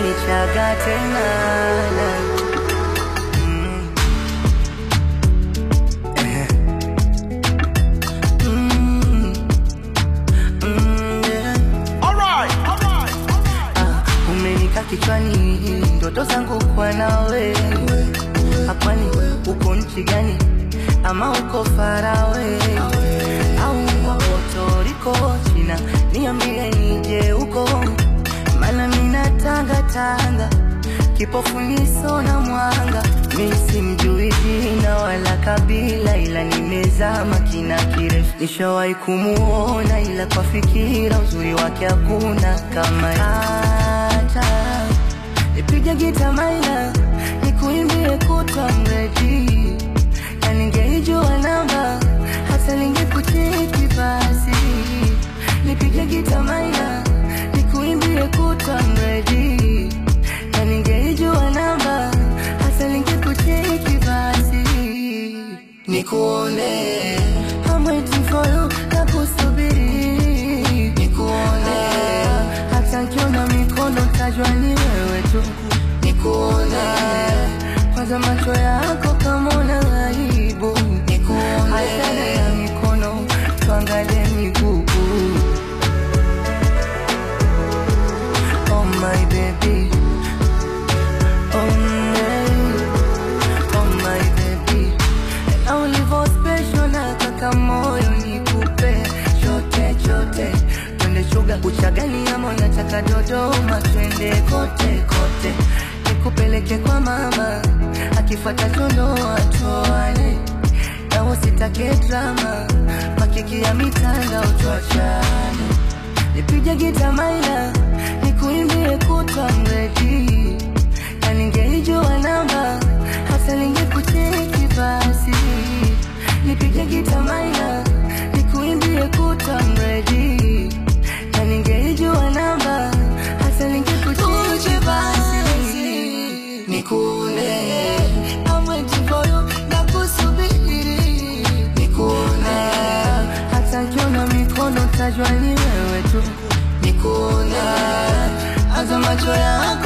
utanichaga tena Mm. Eh. Mm. Mm, yeah. Ah, umenika kichwani ndoto zangu kwa nawe hapani uko nchi gani ama uko farawe au wako toriko china niambie nije huko mana mina tanga tanga kipofu niso na mwanga mi simjui jina wala kabila ila nimezama kina kirefu nishawahi kumuona ila kwa fikira uzuri wake hakuna kama hata nipige gita maina nikuimbie kutwa mredi na ningeijua namba hata ningekucheki basi nipige gita maina nikuimbie kutwa mredi na ningeijua namba hata ningekucheki basi nikuone I'm waiting for you nakusubiri nikuone hata nkiona mikono tajwa ni wewe tu nikuone kwanza macho yako kama una aibu nikuone achana ya mikono tuangalie miguu oh my baby oh my oh my baby na ulivyo special na kaka moyo nikupe chote chote twende chuga uchagani ama unataka dodoma twende kote kote nikupeleke kwa mama akifuata chonoa toane na usitake drama makiki ya mitandao tuachane nipige gita maina nikuimbie kutwa mredi na ningeijua namba hata ningekucheki basi nipige gita maina nikuimbie kutwa mredi na ningeijua namba hata ningekucheki basi nikune I'm waiting for you nakusubiri nikune hata nkiona mikono tajwa ni wewe tu nikune hata macho yako